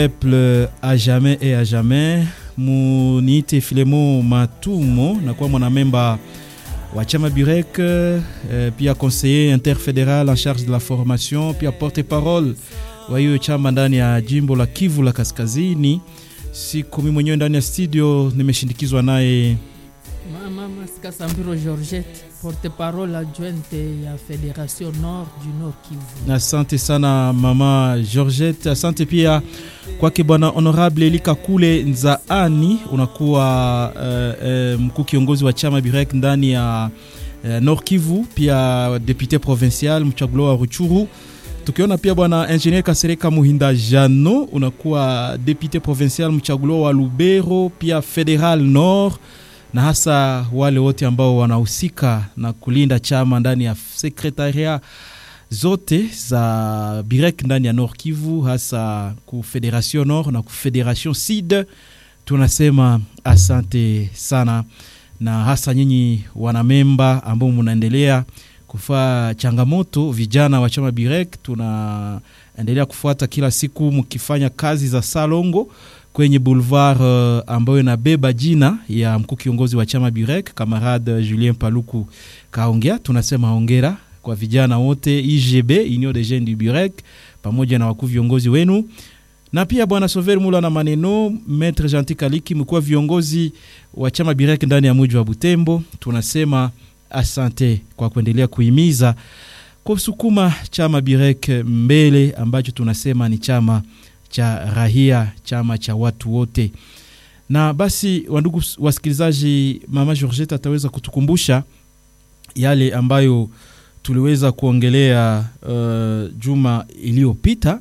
peuple à jamais et à jamais muniite Filemo Matumo nakuwa mwanamemba wa chama Burek eh, pia conseiller interfédéral en charge de la formation pia porte-parole wa hiyo chama ndani ya jimbo la Kivu la Kaskazini. Siku mimi mwenyewe ndani ya studio nimeshindikizwa naye Mama Masika Sambiro Georgette, porte-parole adjointe ya Fédération Nord du Nord Kivu. Asante sana mama Georgette, asante pia kwake bwana honorable Elika Kule Nzaani, unakuwa uh, uh, mkuu kiongozi wa chama Birek ndani ya uh, Nord Kivu, pia depute provincial mchaguliwa wa Ruchuru. Tukiona pia bwana ingenier Kasereka Muhinda Jano, unakuwa depute provincial mchaguliwa wa Lubero, pia federal Nord na hasa wale wote ambao wanahusika na kulinda chama ndani ya sekretaria zote za Birek ndani ya Nord Kivu, hasa ku Federation Nord na ku Federation Sud. Tunasema asante sana, na hasa nyinyi wanamemba ambao mnaendelea kufaa changamoto vijana wa chama Birek, tunaendelea kufuata kila siku mkifanya kazi za salongo kwenye boulevard uh, ambayo inabeba jina ya mkuu kiongozi wa chama Burek kamarade Julien Paluku kaongea. Tunasema hongera kwa vijana wote IGB, Union des Jeunes du Burek, pamoja na wakuu viongozi wenu, na pia bwana Sover Mula na maneno Maître Gentil Kaliki, mkuu wa viongozi wa chama Burek ndani ya mji wa Butembo. Tunasema asante kwa kuendelea kuhimiza kusukuma chama Burek mbele, ambacho tunasema ni chama cha rahia, chama cha watu wote. Na basi, wandugu wasikilizaji, mama Georgette ataweza kutukumbusha yale ambayo tuliweza kuongelea uh, juma iliyopita,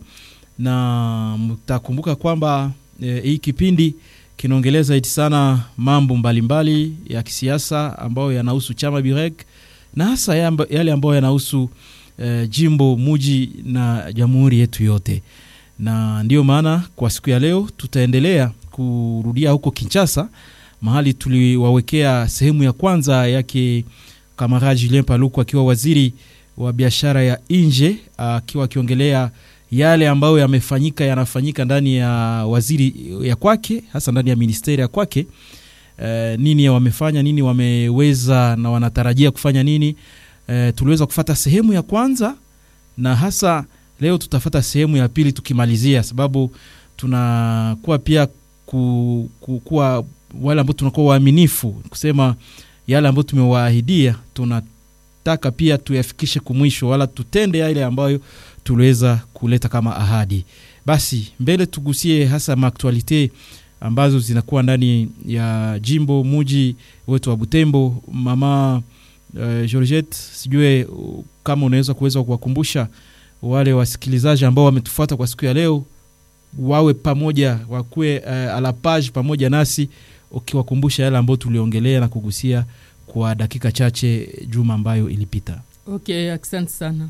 na mtakumbuka kwamba eh, hii kipindi kinaongelea zaidi sana mambo mbalimbali mbali ya kisiasa ambayo yanahusu chama Birek na hasa yale ambayo yanahusu eh, jimbo muji na jamhuri yetu yote na ndiyo maana kwa siku ya leo tutaendelea kurudia huko Kinshasa, mahali tuliwawekea sehemu ya kwanza yake kamara Julien Paluku akiwa waziri wa biashara ya nje, akiwa akiongelea yale ambayo yamefanyika yanafanyika ndani ya waziri ya kwake, hasa ndani ya ministeri ya kwake. E, nini wamefanya, nini wameweza na wanatarajia kufanya nini. E, tuliweza kufata sehemu ya kwanza na hasa leo tutafata sehemu ya pili tukimalizia, sababu tunakuwa pia ku, ku, kuwa wale ambao tunakuwa waaminifu kusema yale ambayo tumewaahidia, tunataka pia tuyafikishe kumwisho, wala tutende yale ambayo tuliweza kuleta kama ahadi. Basi mbele tugusie hasa maaktualite ambazo zinakuwa ndani ya jimbo muji wetu wa Butembo. Mama uh, Georgette, sijue uh, kama unaweza kuweza kuwakumbusha wale wasikilizaji ambao wametufuata kwa siku ya leo wawe pamoja, wakuwe uh, ala page pamoja nasi, ukiwakumbusha yale ambayo tuliongelea na kugusia kwa dakika chache juma ambayo ilipita. Okay, asante sana.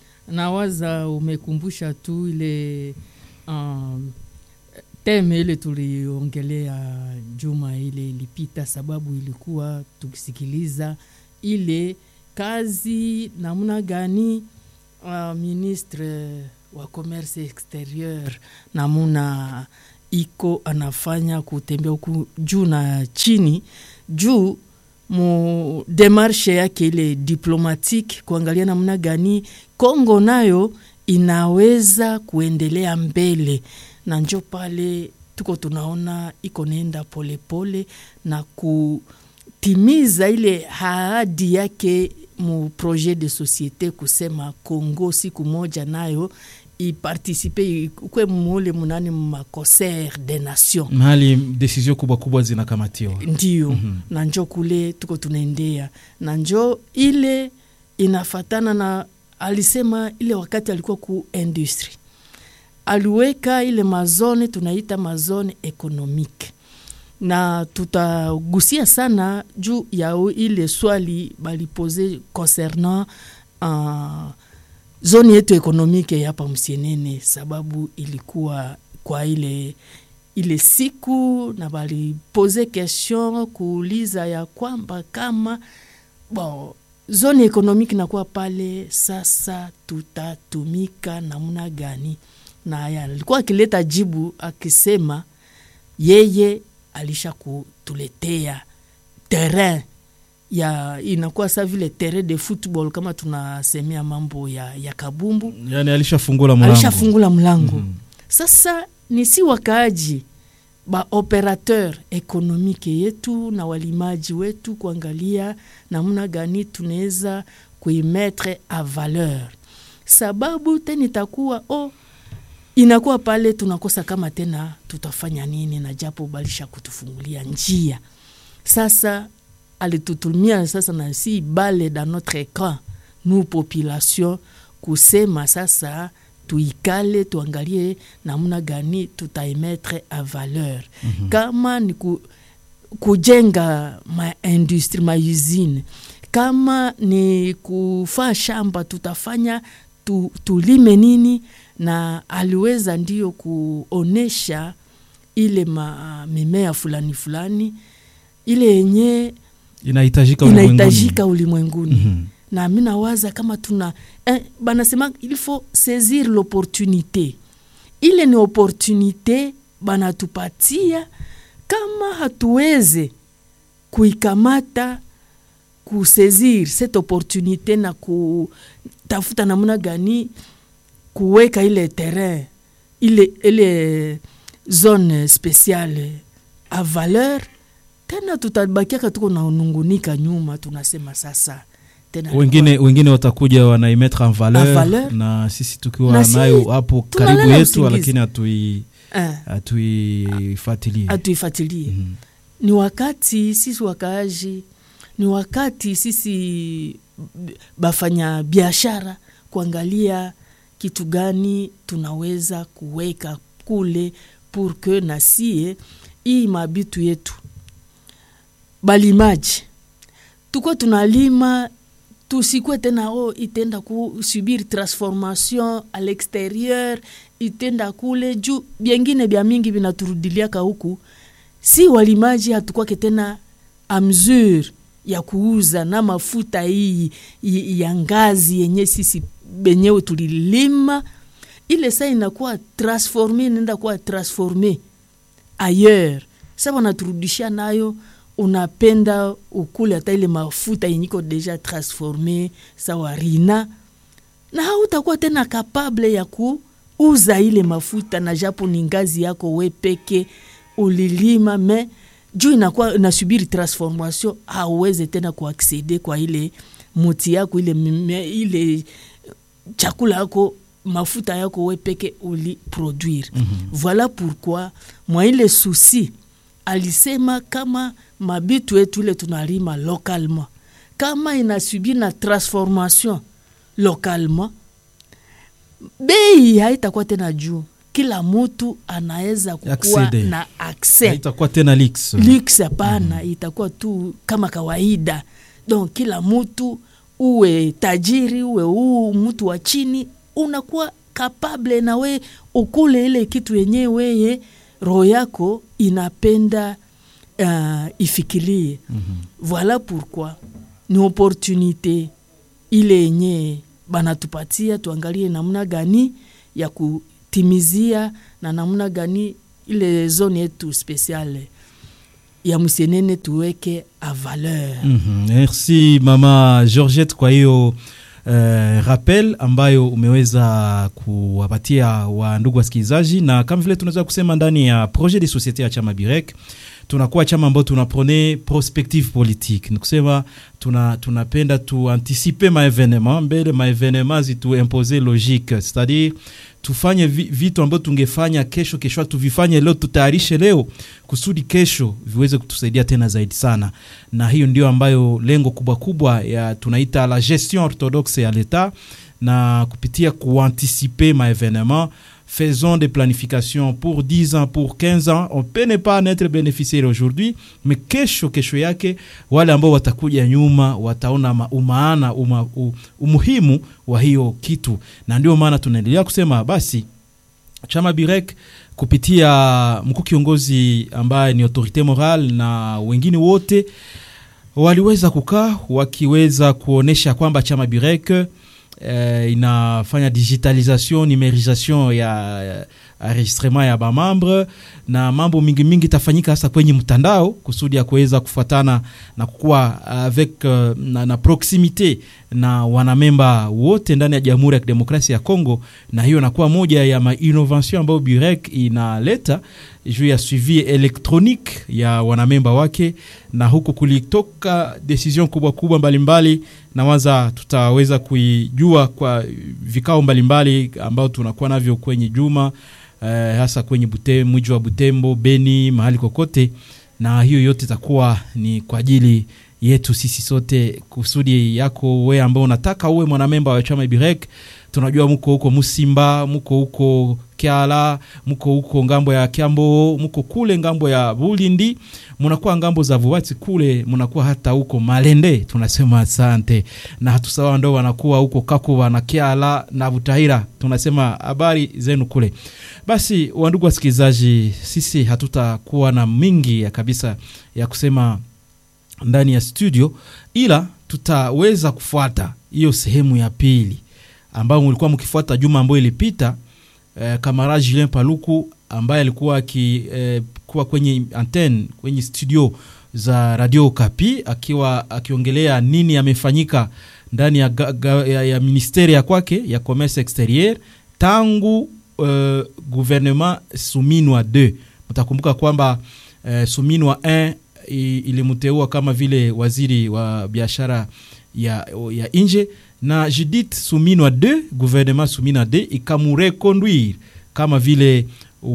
Nawaza umekumbusha tu ile um, teme ile tuliongelea juma ile ilipita, sababu ilikuwa tukisikiliza ile kazi namna gani Uh, ministre wa commerce exterieur namuna iko anafanya kutembea huku juu na chini juu mu demarshe yake ile diplomatique kuangalia namna gani Kongo nayo inaweza kuendelea mbele, na njo pale tuko tunaona iko nenda polepole na kutimiza ile ahadi yake mu projet de société kusema Congo siku moja nayo ipartisipe kwe mule munani maconcert des nations mahali desizio kubwa kubwa zinakamatiwa, ndio mm -hmm. na njo kule tuko tunaendea na njo ile inafatana na alisema ile wakati alikuwa ku industry aliweka ile mazone tunaita mazone ekonomike na tutagusia sana juu ya ile swali balipose concernant uh, zone yetu ekonomike hapa Msienene, sababu ilikuwa kwa ile ile siku na balipose question kuuliza ya kwamba kama bon, zone ekonomike nakuwa pale sasa, tutatumika namna gani na alikuwa akileta jibu akisema yeye alisha kutuletea terrain ya inakuwa sa vile terrain de football kama tunasemea mambo ya, ya kabumbu yani alishafungula mlango alishafungula mlango Mhm. sasa ni si wakaaji ba operateur ekonomike yetu na walimaji wetu kuangalia namna gani tunaweza kuimetre a valeur sababu tena itakuwa oh, inakuwa pale tunakosa kama tena tutafanya nini na japo balisha kutufungulia njia sasa alitutumia sasa na si bale dans notre camp nous population kusema sasa tuikale tuangalie namna gani tutaimetre a valeur mm-hmm. kama ni ku, kujenga maindustri mausine kama ni kufaa shamba tutafanya tu, tulime nini na aliweza ndio kuonesha ile ma, mimea fulani fulani ile yenye inahitajika ulimwenguni. inahitajika ulimwenguni Mhm. na mi nawaza kama tuna eh, banasema il faut saisir l'opportunité ile ni opportunité banatupatia kama hatuweze kuikamata kusaisir cette opportunité na kutafuta namna gani kuweka ile terrain ile ile zone spéciale a valeur tena tutabakiaka tuko naunungunika nyuma tunasema sasa tena wengine wengine watakuja wanaimetre en valeur, En valeur. na sisi tukiwa Na si nayo hapo tunalala karibu yetu usingizi. lakini hatui eh, hatuifuatilie atuifatilie Mhm. ni wakati sisi wakaaji ni wakati sisi b- bafanya biashara kuangalia kitu gani tunaweza kuweka kule pour que nasie hii mabitu yetu balimaji tuko tunalima tusikwe tena o itenda kusubiri transformation a l'exterieur itenda kule juu byengine bya mingi vinaturudiliaka huku si walimaji hatukwake tena a mesure ya kuuza na mafuta hii i- ya ngazi yenye sisi benyewe tulilima ile saa inakuwa transforme inaenda kuwa transforme ailleurs sa wanaturudishia nayo unapenda ukule hata ile mafuta yenyiko deja transforme sawa rina na hautakuwa tena kapable ya kuuza ile mafuta na japo ni ngazi yako we peke ulilima me juu inakuwa inasubiri transformation hauweze tena kuaksede kwa ile muti yako ile, mime, ile chakula yako mafuta yako we peke uliproduire mm-hmm. voilà pourquoi mwa ile susi alisema kama mabitu yetu ile tunalima localement kama inasubiri na transformation localement bei haitakuwa tena juu kila mutu anaweza kukuwa Accede. na accès haitakuwa tena lix lux hapana mm. itakuwa tu kama kawaida donc kila mtu uwe tajiri uwe uu mtu wa chini unakuwa kapable na we ukule ile kitu yenyewe weye roho yako inapenda uh, ifikirie mm-hmm. voilà pourquoi ni opportunité ile yenye banatupatia tuangalie namna gani ya kutimizia na namna gani ile zone yetu spesiale ya msenene tuweke a valeur Mhm. merci mama georgette kwa hiyo Uh, rappel ambayo umeweza kuwapatia wa ndugu wasikilizaji na kama vile tunaweza kusema ndani ya projet de société ya chama birek tunakuwa chama ambao tunapone prospective politique ni kusema tuna, tunapenda tuanticipe maevenema mbele maevenema zituimpose logique c'est-à-dire tufanye vi, vitu ambavyo tungefanya kesho kesho tuvifanye leo tutayarishe leo kusudi kesho viweze kutusaidia tena zaidi sana na hiyo ndio ambayo lengo kubwa kubwa ya tunaita la gestion orthodoxe ya l'etat na kupitia kuanticiper maevenement faisons des planifications pour 10 ans pour 15 ans on peut ne pas en être bénéficiaire aujourd'hui mais kesho kesho yake wale ambao watakuja nyuma wataona ma- umaana uma, u, umuhimu wa hiyo kitu na ndio maana tunaendelea kusema basi chama birek kupitia mkuu kiongozi ambaye ni autorite moral na wengine wote waliweza kukaa wakiweza kuonesha kwamba chama birek uh, inafanya digitalisation numerisation ya enregistrement ya bamambre na mambo mingi mingi itafanyika hasa kwenye mtandao kusudi ya kuweza kufuatana na kukuwa avec uh, na, na proximite na wanamemba wote ndani ya Jamhuri ya Kidemokrasia ya Kongo, na hiyo inakuwa moja ya mainnovation ambayo Burek inaleta juu ya suivi elektronique ya wanamemba wake, na huku kulitoka decision kubwa kubwa mbalimbali na waza tutaweza kuijua kwa vikao mbalimbali ambao tunakuwa navyo kwenye juma eh, hasa kwenye Bute, mji wa Butembo, Beni, mahali kokote, na hiyo yote itakuwa ni kwa ajili yetu sisi sote, kusudi yako we ambao unataka uwe mwanamemba wa chama Birek. Tunajua muko huko Musimba, muko huko Kiala, muko huko ngambo ya Kiambo, muko kule ngambo ya Bulindi, munakuwa ngambo za Vuwati kule, munakuwa hata huko Malende. Tunasema asante, na hatusawa ndo wanakuwa huko Kakuba na Kiala na Butahira. Tunasema habari zenu kule. Basi wandugu wasikilizaji, sisi hatutakuwa na mingi ya kabisa ya kusema ndani ya studio, ila tutaweza kufuata hiyo sehemu ya pili ambayo mlikuwa mkifuata juma ambayo ilipita. Eh, kamara Julien Paluku ambaye alikuwa akikuwa eh, kwenye antenne kwenye studio za Radio Kapi akiwa akiongelea nini amefanyika ndani ya, ya, ya ministeri ya kwake ya commerce exterieur tangu uh, gouvernement Suminwa 2. Mtakumbuka kwamba uh, Suminwa 1 ilimteua kama vile waziri wa biashara ya, ya nje na Judith Suminwa 2 gouvernement Suminwa 2 ikamureconduire kama vile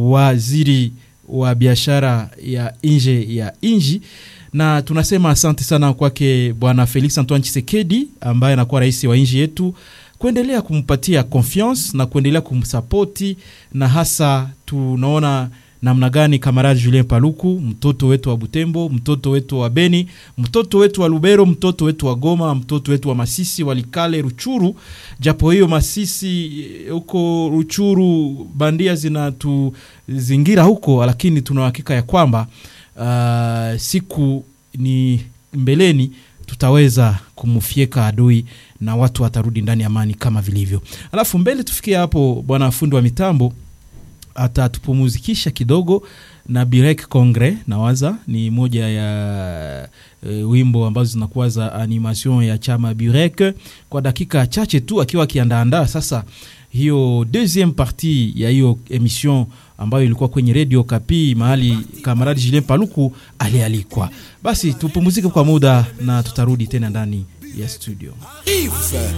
waziri wa biashara ya nje ya nji, na tunasema asante sana kwake bwana Felix Antoine Tshisekedi ambaye anakuwa rais wa nchi yetu kuendelea kumpatia confiance na kuendelea kumsapoti, na hasa tunaona namna gani kamaradi Julien Paluku, mtoto wetu wa Butembo, mtoto wetu wa Beni, mtoto wetu wa Lubero, mtoto wetu wa Goma, mtoto wetu wa Masisi, Walikale, Ruchuru. Japo hiyo Masisi huko Ruchuru bandia zinatuzingira huko, lakini tuna uhakika ya kwamba uh, siku ni mbeleni tutaweza kumfyeka adui na watu watarudi ndani ya amani kama vilivyo. Alafu mbele tufikie hapo, bwana fundi wa mitambo atatupumuzikisha kidogo na Birek Congre, nawaza ni moja ya e, wimbo ambazo zinakuwa za animation ya chama Birek kwa dakika chache tu, akiwa akiandaandaa sasa hiyo deuxième partie ya hiyo emission ambayo ilikuwa kwenye Radio Kapi mahali kamaradi Julien Paluku alialikwa. Basi tupumuzike kwa muda na tutarudi tena ndani ya studio.